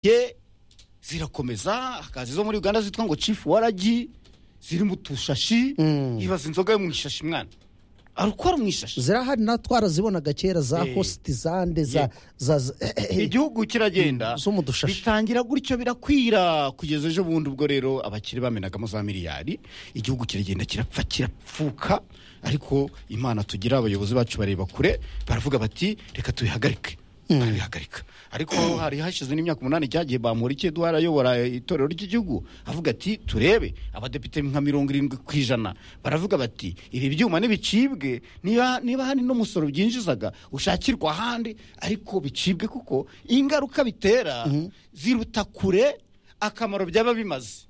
ye zirakomeza hakaza izo muri uganda zitwa ngo chief waragi ziri mu tushashi ibaza inzoga yo mu ishashi mwana arukora mu ishashi zirahari na twarazibonaga kera za Eh. hositizande za za za- igihugu kiragenda zo mu dushashi bitangira gutyo birakwira kugeza ejo bundi ubwo rero abakire bamenagamo za miliyari igihugu kiragenda kirapfa kirapfuka ariko imana tugira abayobozi bacu bareba kure baravuga bati reka tubihagarike barabihagarika ariko hari hashize n'imyaka umunani cyagiye bamurike eduwara ayobora itorero ry'igihugu avuga ati turebe abadepite nka mirongo irindwi ku ijana baravuga bati ibi byuma ntibicibwe niba niba hari n'umusoro byinjizaga ushakirwa ahandi ariko bicibwe kuko ingaruka bitera ziruta kure akamaro byaba bimaze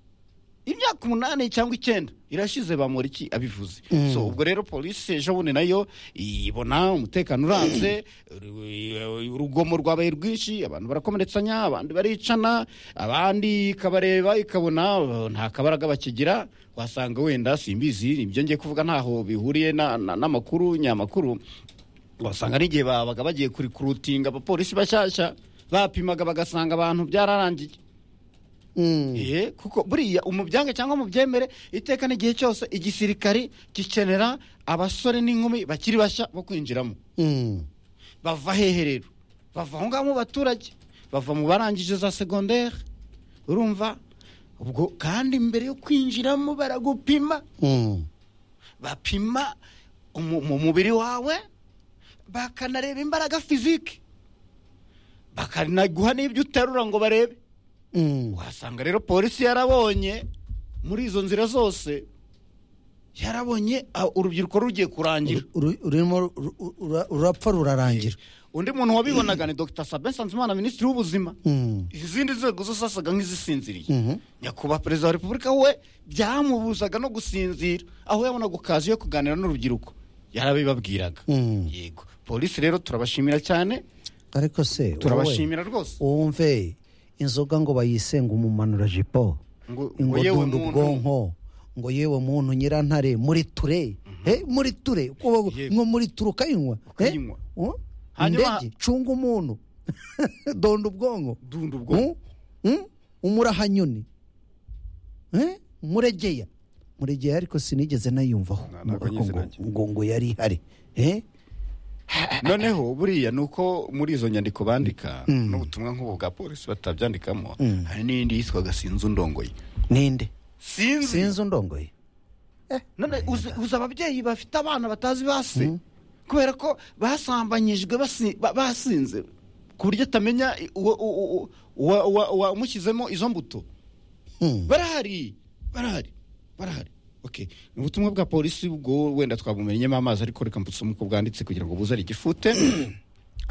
imyaka umunani cyangwa icyenda irashize bamuriki abivuze so ubwo rero polisi ejo bundi nayo ibona umutekano uranze uru- urugomo rwabaye rwinshi abantu barakomeretsanya abandi baricana abandi ikabareba ikabona uh, nta kabaraga bakigira wasanga wenda simbizi ibyo ngiye kuvuga ntaho bihuriye na- na- n'amakuru nyamakuru wasanga n'igihe babaga bagiye kurikurutinga abapolisi bashyashya bapimaga bagasanga abantu byararangiye Mm. Ye, kuko buriya umubyange cyangwa mubyemere iteka n'igihe cyose igisirikari gikenera abasore n'inkumi bakiri bashya bo kwinjiramo Mm. bava hehe rero bava aho ngaho mu baturage bava mu barangije za segonderi urumva ubwo kandi mbere yo kwinjiramo baragupima Mm. bapima umu- mu mubiri wawe bakanareba imbaraga fizike bakanaguha n'ibyo uterura ngo barebe Mm. wasanga rero polisi yarabonye muri izo nzira zose yarabonye ah, urubyiruko rugiye kurangira Ru- rurimo ru- ru- ru- rurapfa rurarangira undi muntu wabibonaga ni dr sabin nsanzimana minisitiri w'ubuzima Mm. izindi nzego zo zasaga nk'izisinziriye Mhm. nyakubahwa perezida wa repubulika we byamubuzaga no gusinzira aho yabonaga okazi yo kuganira n'urubyiruko yarabibabwiraga Mm. yego polisi rero turabashimira cyane ariko se wowe turabashimira rwose wumve inzoga ngo bayisenga umumanura jipo Ngo- ngo ngo yewe dunda muntu- ubwonko ngo yewe muntu nyirantare muri ture Eh, muri ture Ko- Yego. ngo muri ture ukayinywa Eh? Ukayinywa. Oh? Hanyuma- ndege cunga umuntu donda ubwonko dunda ubwo Mm? Mm? umurahanyoni Eh? muregeya muregeya ariko sinigeze nayumvaho Na- ntabwo ngo- nyizi ngo- nanjye. ngo ngo yari ihari Eh? noneho buriya ni uko muri izo nyandiko bandika n'ubutumwa nk'ubu bwa polisi batabyandikamo hari n'iyindi yitwaga sinzi undongoye ninde sinzi sinzi undongoye none uzi uzi ababyeyi bafite abana batazi basi kubera ko basambanyijwe basi- ba- basinze ku buryo atamenya i- uwo- uwo- uwo- uwa- uwa- uwamushyizemo izo mbuto Mm. barahari barahari barahari okay ni ubutumwa bwa polisi ubwo wenda twabumenyemo amazi ariko reka mbusome uko bwanditse kugira ngo buzare igifute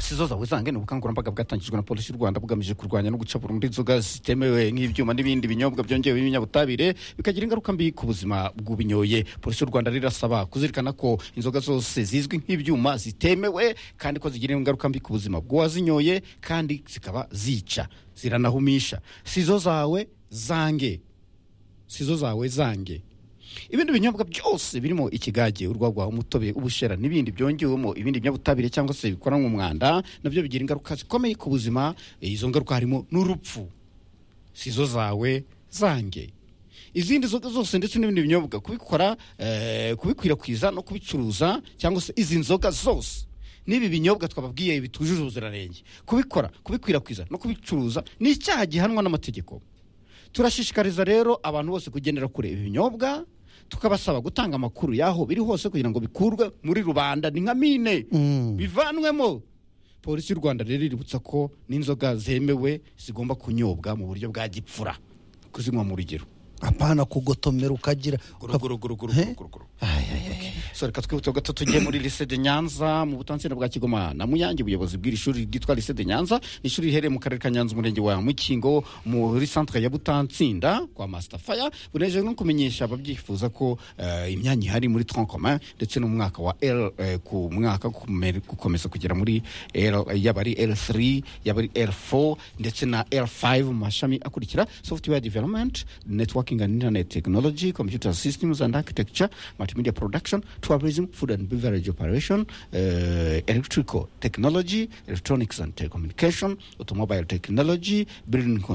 sizo zawe zange ni ubukangurambaga bwatangijwe na polisi y'u rwanda bugamije kurwanya no guca burundu inzoga zitemewe nk'ibyuma n'ibindi binyobwa byongewe ibinyabutabire bikagira ingaruka mbi ku buzima bw'ubinyoye polisi y'u rwanda rero irasaba kuzirikana ko inzoga zose zizwi nk'ibyuma zitemewe kandi ko zigira ingaruka mbi ku buzima bw'uwazinyoye kandi zikaba zica ziranahumisha sizo zawe zange sizo zawe zange ibindi binyobwa byose birimo ikigage urwagwa umutobe ubushera n'ibindi byongewemo ibindi binyabutabire cyangwa se bikoranwa umwanda nabyo bigira ingaruka zikomeye ku buzima Eh, izo ngaruka harimo n'urupfu sizo zawe zange izindi nzoga zose ndetse n'ibindi binyobwa kubikora eh, kubikwirakwiza no kubicuruza cyangwa se izi nzoga zose n'ibi binyobwa twababwiye bitujuje ubuziranenge kubikora kubikwirakwiza no kubicuruza ni icyaha gihanwa n'amategeko turashishikariza rero abantu bose kugendera kure ibi binyobwa tukabasaba gutanga amakuru y'aho biri hose kugira ngo bikurwe muri rubanda ni nka mine bivanwemo polisi y'u rwanda rero iributsa ko n'inzoga zemewe zigomba kunyobwa mu buryo bwa gipfura kuzinywa mu rugero apana kugotomera ukagira Eh? guruguruguruguruguruguru so reka twihuta gato tugiye muri lycée de nyanza mu butansina bwa kigoma na muyange ubuyobozi bw'iri shuri ryitwa lycée de nyanza ni ishuri riherereye mu karere ka nyanza umurenge wa mukingo muri centre ya butansinda kwa master fire bunejeje no kumenyesha ababyifuza ko eh, imyanya ihari muri tronc commun ndetse n'umwaka wa l eh, ku mwaka kume- gukomeza kugera muri l yaba ari l3 yaba ari l4 ndetse na l5 mu mashami akurikira software development network working on internet technology, computer systems and architecture, multimedia production, tourism, food and beverage operation, uh, electrical technology, electronics and telecommunication, automobile technology, building construction.